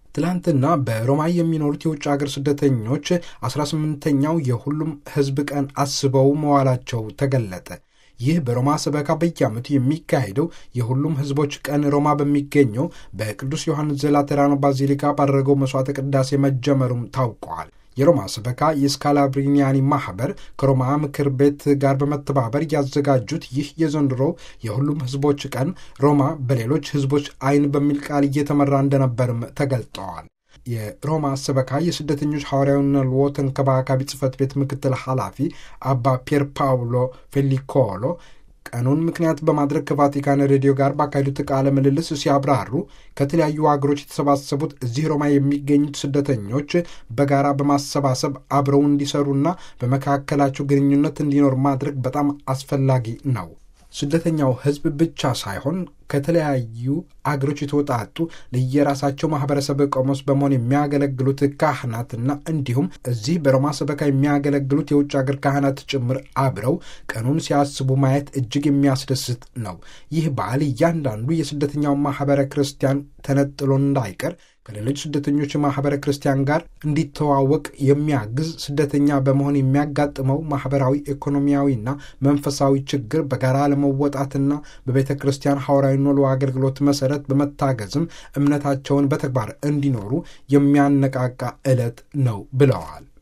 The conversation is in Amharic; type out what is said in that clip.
ትላንትና በሮማ የሚኖሩት የውጭ ሀገር ስደተኞች 18ኛው የሁሉም ሕዝብ ቀን አስበው መዋላቸው ተገለጠ። ይህ በሮማ ሰበካ በየዓመቱ የሚካሄደው የሁሉም ሕዝቦች ቀን ሮማ በሚገኘው በቅዱስ ዮሐንስ ዘላተራኖ ባዚሊካ ባደረገው መሥዋዕተ ቅዳሴ መጀመሩም ታውቀዋል። የሮማ ሰበካ የስካላብሪኒያኒ ማኅበር ከሮማ ምክር ቤት ጋር በመተባበር ያዘጋጁት ይህ የዘንድሮ የሁሉም ሕዝቦች ቀን ሮማ በሌሎች ሕዝቦች ዓይን በሚል ቃል እየተመራ እንደነበርም ተገልጠዋል። የሮማ ሰበካ የስደተኞች ሐዋርያዊ ነልዎ ተንከባካቢ ጽሕፈት ቤት ምክትል ኃላፊ አባ ፒየር ፓውሎ ፌሊኮሎ ቀኑን ምክንያት በማድረግ ከቫቲካን ሬዲዮ ጋር ባካሄዱት ቃለ ምልልስ ሲያብራሩ ከተለያዩ ሀገሮች የተሰባሰቡት እዚህ ሮማ የሚገኙት ስደተኞች በጋራ በማሰባሰብ አብረው እንዲሰሩና በመካከላቸው ግንኙነት እንዲኖር ማድረግ በጣም አስፈላጊ ነው። ስደተኛው ሕዝብ ብቻ ሳይሆን ከተለያዩ አገሮች የተወጣጡ ለየራሳቸው ማህበረሰብ ቆሞስ በመሆን የሚያገለግሉት ካህናትና እንዲሁም እዚህ በሮማ ሰበካ የሚያገለግሉት የውጭ ሀገር ካህናት ጭምር አብረው ቀኑን ሲያስቡ ማየት እጅግ የሚያስደስት ነው። ይህ በዓል እያንዳንዱ የስደተኛው ማህበረ ክርስቲያን ተነጥሎ እንዳይቀር ከሌሎች ስደተኞች ማህበረ ክርስቲያን ጋር እንዲተዋወቅ የሚያግዝ ስደተኛ በመሆን የሚያጋጥመው ማህበራዊ፣ ኢኮኖሚያዊና መንፈሳዊ ችግር በጋራ ለመወጣትና በቤተ ክርስቲያን ሐዋርያዊ ኖሎ አገልግሎት መሰረት በመታገዝም እምነታቸውን በተግባር እንዲኖሩ የሚያነቃቃ ዕለት ነው ብለዋል።